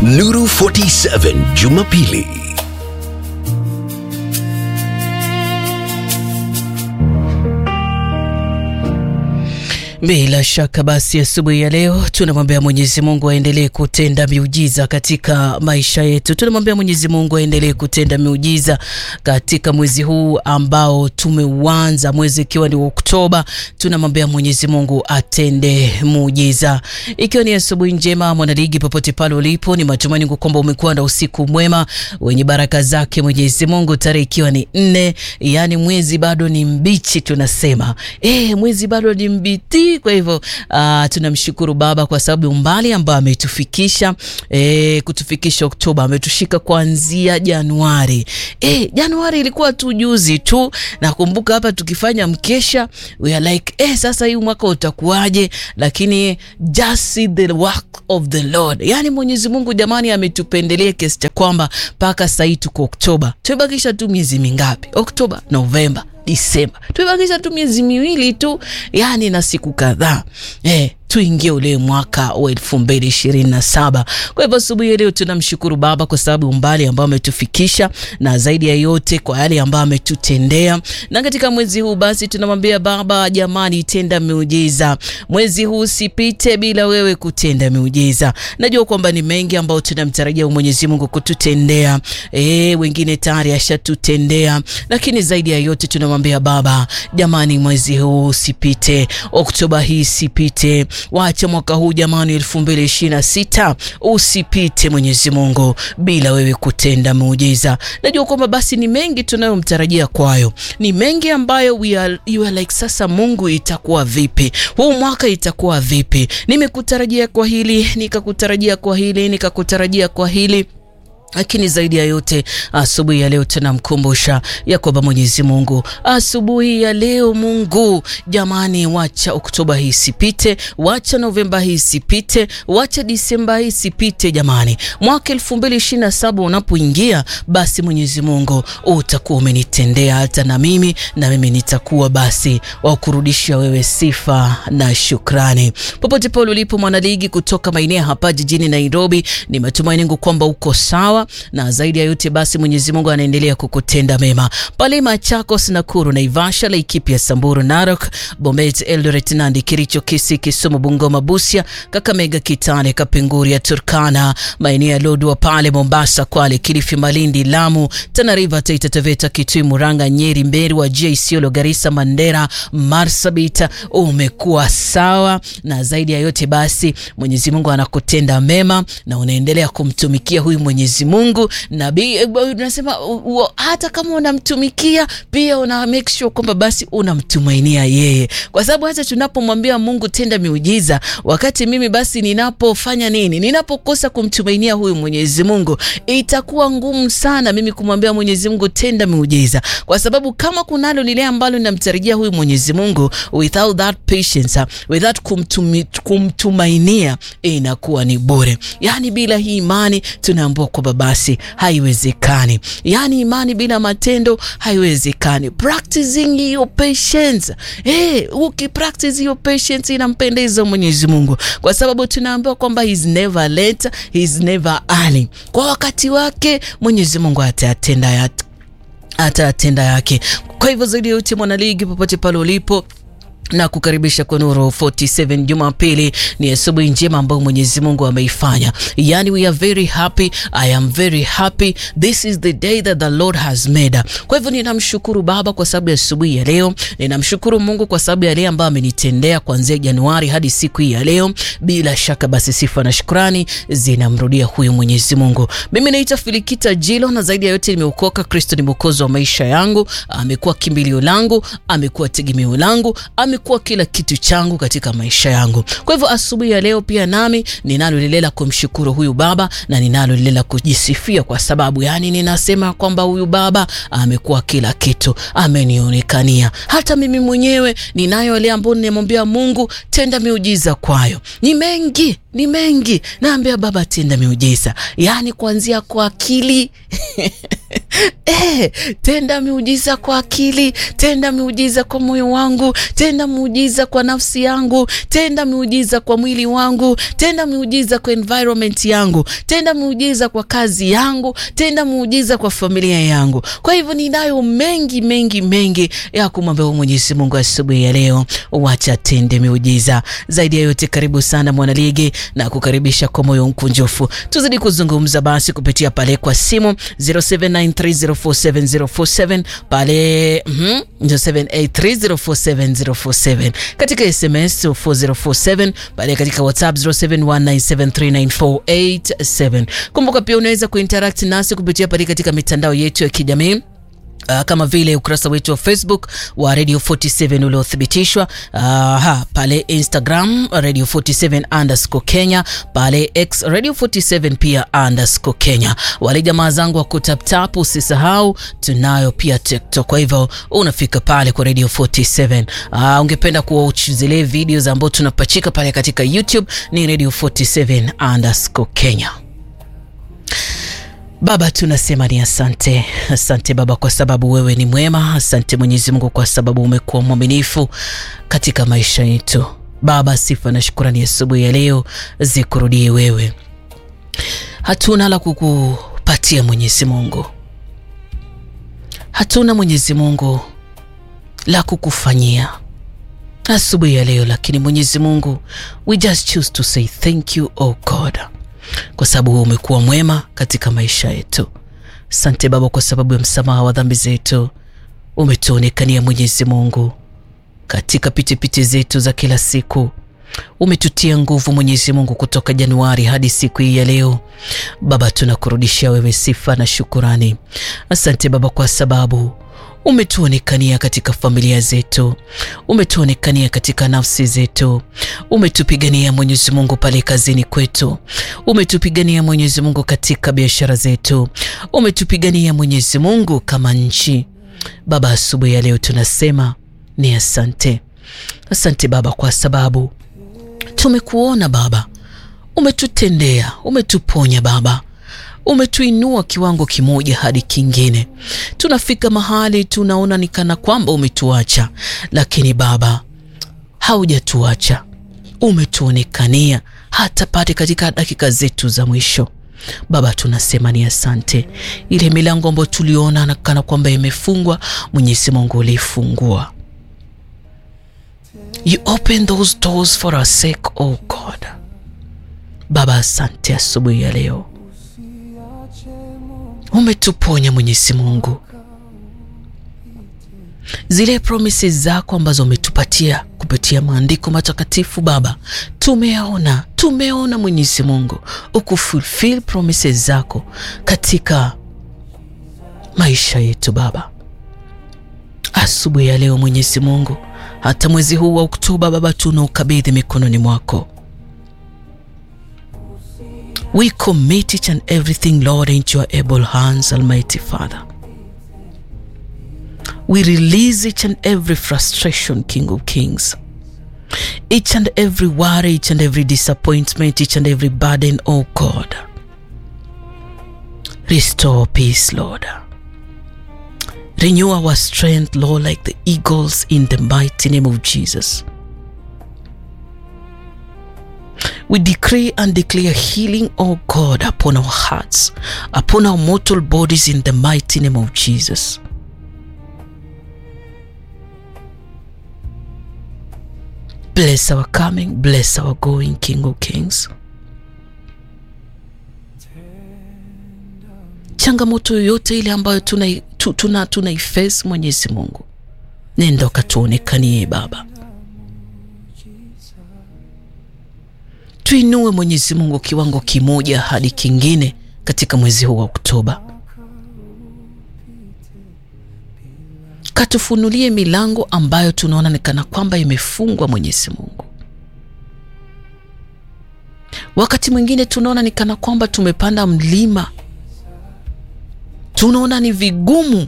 Nuru 47 Jumapili. Bila shaka basi, asubuhi ya leo tunamwambia Mwenyezi Mungu aendelee kutenda miujiza katika maisha yetu. Tunamwambia Mwenyezi Mungu aendelee kutenda miujiza katika mwezi huu ambao tumeuanza, mwezi ikiwa ni Oktoba. Tunamwambia Mwenyezi Mungu atende muujiza. Ikiwa ni asubuhi njema, mwanaligi, popote pale ulipo, ni matumaini yangu kwamba umekuwa na usiku mwema wenye baraka zake Mwenyezi Mungu, tarehe ikiwa ni nne, yani mwezi bado ni mbichi, tunasema eh, mwezi bado ni mbiti kwa hivyo uh, tunamshukuru Baba kwa sababu umbali ambao ametufikisha eh, kutufikisha Oktoba, ametushika kuanzia Januari. Eh, Januari ilikuwa tu juzi tu, nakumbuka hapa tukifanya mkesha we are like eh, sasa hii mwaka utakuwaje? Lakini just see the work of the Lord, yani Mwenyezi Mungu jamani, ametupendelea kiasi cha kwamba mpaka sasa hii tuko Oktoba, tumebakisha tu miezi mingapi? Oktoba, Novemba Disemba, tumebakisha tu miezi miwili tu, yani na siku kadhaa eh, tuingie ule mwaka wa elfu mbili ishirini na saba. Kwa hivyo asubuhi ya leo tunamshukuru Baba kwa sababu umbali ambao ametufikisha na zaidi ya yote kwa yale ambayo ametutendea, na katika mwezi huu basi tunamwambia Baba, jamani, tenda miujiza. Mwezi huu usipite bila wewe kutenda miujiza. Najua kwamba ni mengi ambayo tunamtarajia Mwenyezi Mungu kututendea, eh, wengine tayari ashatutendea, lakini zaidi ya yote tunamwambia Baba, jamani, mwezi huu usipite, Oktoba hii isipite Wacha mwaka huu jamani, elfu mbili ishirini na sita usipite Mwenyezi Mungu bila wewe kutenda muujiza. Najua kwamba basi ni mengi tunayomtarajia kwayo, ni mengi ambayo we are, you are like sasa, Mungu itakuwa vipi huu mwaka, itakuwa vipi? Nimekutarajia kwa hili, nikakutarajia kwa hili, nikakutarajia kwa hili lakini zaidi ya yote asubuhi ya leo tunamkumbusha ya kwamba Mwenyezi Mungu, asubuhi ya leo Mungu jamani, wacha Oktoba hii isipite, wacha Novemba hii isipite, wacha Disemba hii isipite jamani. Mwaka elfu mbili ishirini na saba unapoingia, basi Mwenyezi Mungu utakuwa umenitendea hata na mimi na mimi nitakuwa basi wa kurudisha wewe sifa na shukrani. Popote pale ulipo mwanaligi kutoka maeneo hapa jijini Nairobi, ni matumaini yangu kwamba uko sawa na zaidi ya yote basi Mwenyezi Mungu anaendelea kukutenda mema pale Machakos, Nakuru, Naivasha, Laikipia, Samburu, Narok, Bomet, Eldoret, Nandi, Kericho, Kisii, Kisumu, Bungoma, Busia, Kakamega, Kitale, Kapenguria, Turkana, maeneo ya Lodwar pale Mombasa, Kwale, Kilifi, Malindi, Lamu, Tana River, Taita Taveta, Kitui, Murang'a, Nyeri, Mberu, Wajir, Isiolo, Garissa, Mandera, Marsabit, umekuwa sawa na zaidi ya yote basi Mwenyezi Mungu anakutenda mema na unaendelea kumtumikia huyu Mwenyezi Mungu na unasema hata kama unamtumikia pia una make sure kwamba basi unamtumainia yeye, kwa sababu hata tunapomwambia Mungu tenda miujiza, wakati mimi basi ninapofanya nini, ninapokosa kumtumainia huyu Mwenyezi Mungu, itakuwa ngumu sana mimi kumwambia Mwenyezi Mungu tenda miujiza, kwa sababu kama kunalo lile ambalo ninamtarajia huyu Mwenyezi Mungu, without that patience, without kumtumi, kumtumainia inakuwa ni bure. Yani bila hii imani tunaambiwa kwamba basi haiwezekani. Yani imani bila matendo haiwezekani. Practicing your patience. Eh, ukipractice your patience inampendeza Mwenyezi Mungu, kwa sababu tunaambiwa kwamba he is never late, he is never early. Kwa wakati wake Mwenyezi Mungu atatenda yake, atatenda yake. Kwa hivyo zaidi ya yote, mwanaligi, popote pale ulipo na kukaribisha kwa Nuru 47 Jumapili. Ni asubuhi njema ambayo Mwenyezi Mungu ameifanya, yani we are very happy, I am very happy, this is the day that the Lord has made. Kwa hivyo ninamshukuru Baba kwa sababu ya asubuhi ya leo, ninamshukuru Mungu kwa sababu ya yale ambayo amenitendea kuanzia Januari hadi siku hii ya leo. Bila shaka basi sifa na shukrani zinamrudia huyu Mwenyezi Mungu. Mimi naitwa Filikita Jilo na zaidi ya yote nimeokoka. Kristo ni mwokozi wa maisha yangu, amekuwa kimbilio langu, amekuwa tegemeo langu, ame kuwa kila kitu changu katika maisha yangu. Kwa hivyo asubuhi ya leo pia nami ninalo lile la kumshukuru huyu Baba na ninalo lile la kujisifia, kwa sababu yani ninasema kwamba huyu Baba amekuwa kila kitu, amenionekania. Hata mimi mwenyewe ninayo yale ambayo nimemwambia Mungu tenda miujiza kwayo, ni mengi ni mengi, naambia Baba tenda miujiza, yani kuanzia kwa akili Eh, tenda miujiza kwa akili, tenda miujiza kwa moyo wangu, tenda miujiza kwa nafsi yangu, tenda miujiza kwa mwili wangu, tenda miujiza kwa environment yangu, tenda miujiza kwa kazi yangu, tenda miujiza kwa familia yangu. Kwa hivyo ninayo mengi mengi mengi ya kumwambia Mwenyezi Mungu asubuhi ya leo, wacha tende miujiza. Zaidi ya yote, karibu sana mwanaligi na kukaribisha kwa moyo mkunjufu, tuzidi kuzungumza basi kupitia pale kwa simu 0793047047 pale mm, 0783047047 katika SMS 4047 pale katika WhatsApp 0719739487. Kumbuka pia unaweza kuinteract nasi kupitia pale katika mitandao yetu ya kijamii Uh, kama vile ukurasa wetu wa Facebook wa Radio 47 uliothibitishwa, uh, ha, pale Instagram Radio 47 underscore Kenya, pale X Radio 47 pia underscore Kenya. Wale jamaa zangu wa kutaptap, usisahau tunayo pia TikTok. Kwa hivyo unafika pale kwa Radio 47. Uh, ungependa kuwatch zile videos ambazo tunapachika pale katika YouTube ni Radio 47 underscore Kenya. Baba, tunasema ni asante. Asante Baba kwa sababu wewe ni mwema. Asante Mwenyezi Mungu kwa sababu umekuwa mwaminifu katika maisha yetu. Baba, sifa na shukrani asubuhi ya leo zikurudie wewe. Hatuna la kukupatia Mwenyezi Mungu, hatuna Mwenyezi Mungu la kukufanyia asubuhi ya leo, lakini Mwenyezi Mungu, we just choose to say thank you oh God kwa sababu umekuwa mwema katika maisha yetu. Asante Baba kwa sababu ya msamaha wa dhambi zetu, umetuonekania Mwenyezi Mungu katika pitipiti zetu za kila siku. Umetutia nguvu Mwenyezi Mungu kutoka Januari hadi siku hii ya leo. Baba, tunakurudishia wewe sifa na shukurani. Asante Baba kwa sababu umetuonekania katika familia zetu, umetuonekania katika nafsi zetu, umetupigania Mwenyezi Mungu pale kazini kwetu, umetupigania Mwenyezi Mungu katika biashara zetu, umetupigania Mwenyezi Mungu kama nchi. Baba, asubuhi ya leo tunasema ni asante. Asante Baba kwa sababu tumekuona Baba, umetutendea, umetuponya Baba umetuinua kiwango kimoja hadi kingine. Tunafika mahali tunaona ni kana kwamba umetuacha, lakini Baba haujatuacha, umetuonekania hata pale katika dakika zetu za mwisho. Baba, tunasema ni asante. Ile milango ambayo tuliona kana kwamba imefungwa, Mwenyezi Mungu ulifungua. You open those doors for our sake, oh God. Baba, asante asubuhi ya leo umetuponya Mwenyezi Mungu, zile promises zako ambazo umetupatia kupitia maandiko matakatifu Baba, tumeona tumeona Mwenyezi Mungu ukufulfill promises zako katika maisha yetu Baba. Asubuhi ya leo Mwenyezi Mungu, hata mwezi huu wa Oktoba Baba, tunaukabidhi mikononi mwako. We commit each and everything, Lord, into your able hands, Almighty Father. We release each and every frustration, King of Kings. Each and every worry, each and every disappointment, each and every burden, oh God. Restore peace, Lord. Renew our strength, Lord, like the eagles in the mighty name of Jesus. We decree and declare healing, oh God, upon our hearts, upon our mortal bodies in the mighty name of Jesus. Bless our coming, bless our going, King of Kings. Changamoto yoyote ile ambayo tuna, tuna, tuna iface Mwenyezi Mungu, nenda ukatuonekanie Baba. Tuinue Mwenyezi Mungu kiwango kimoja hadi kingine katika mwezi huu wa Oktoba. Katufunulie milango ambayo tunaona ni kana kwamba imefungwa, Mwenyezi Mungu. Wakati mwingine tunaona ni kana kwamba tumepanda mlima, tunaona ni vigumu.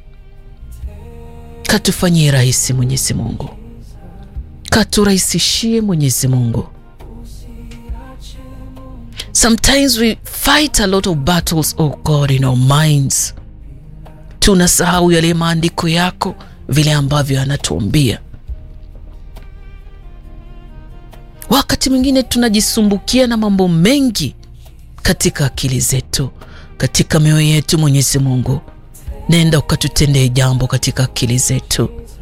Katufanyie rahisi Mwenyezi Mungu, katurahisishie Mwenyezi Mungu. Sometimes we fight a lot of battles, oh God, in our minds. tunasahau yale maandiko yako vile ambavyo anatuambia. Wakati mwingine tunajisumbukia na mambo mengi katika akili zetu, katika mioyo yetu. Mwenyezi Mungu, nenda ukatutendee jambo katika akili zetu.